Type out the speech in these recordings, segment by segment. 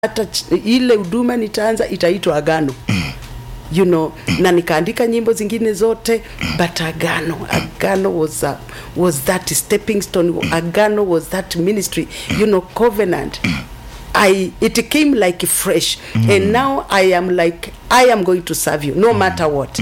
hata ch- ile huduma nitaanza itaitwa agano you know na nikaandika nyimbo zingine zote but agano agano was, a, was that stepping stone agano was that ministry you know covenant I, it came like fresh and now i am like i am going to serve you no matter what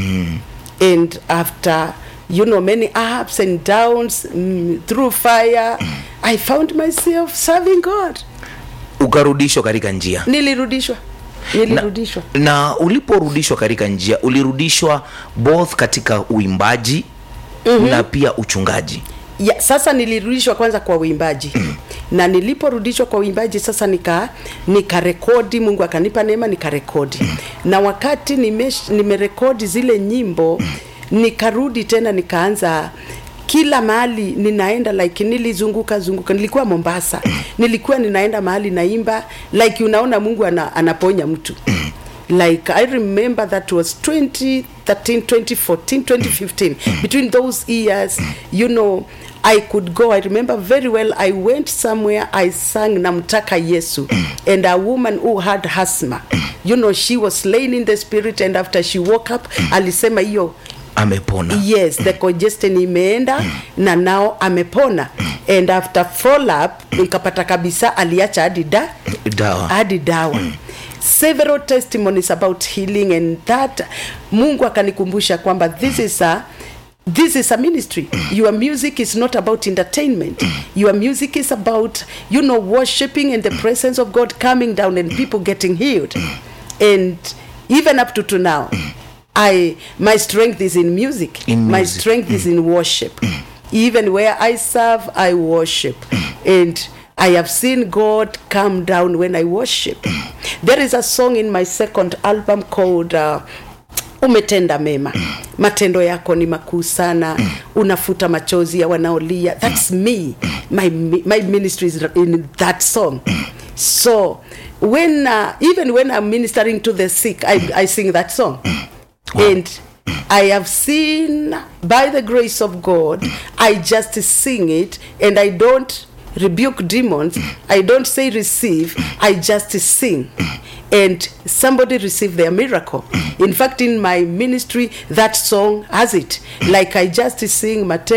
and after you know many ups and downs mm, through fire i found myself serving god ukarudishwa katika njia nilirudishwa nilirudishwa na uliporudishwa katika njia ulirudishwa both katika uimbaji mm-hmm. na pia uchungaji ya, sasa nilirudishwa kwanza kwa uimbaji na niliporudishwa kwa uimbaji sasa nika nikarekodi mungu akanipa neema nikarekodi na wakati nimesh- nimerekodi zile nyimbo nikarudi tena nikaanza kila mahali ninaenda like nilizunguka zunguka nilikuwa mombasa nilikuwa ninaenda mahali naimba like unaona mungu ana, anaponya mtu like i remember that was 2013 2014 2015 between those years you know i could go i remember very well i went somewhere i sang namtaka yesu and a woman who had asthma you know she was slain in the spirit and after she woke up alisema hiyo amepona yes the congestion imeenda na nao amepona and after follow up nikapata kabisa aliacha hadi da dawa hadi dawa several testimonies about healing and that mungu akanikumbusha kwamba this is a this is a ministry your music is not about entertainment your music is about you know worshiping and the presence of god coming down and people getting healed and even up to, to now i my strength is in music In my music. strength is in worship even where i serve i worship and i have seen god come down when i worship there is a song in my second album called uh, umetenda mema matendo yako ni makuu sana unafuta machozi ya wanaolia thats me my, my ministry is in that song so when uh, even when i'm ministering to the sick i, I sing that song and I have seen by the grace of God, I just sing it and I don't rebuke demons. I don't say receive, I just sing. And somebody receive their miracle. In fact, in my ministry, that song has it. Like I just sing Mateo.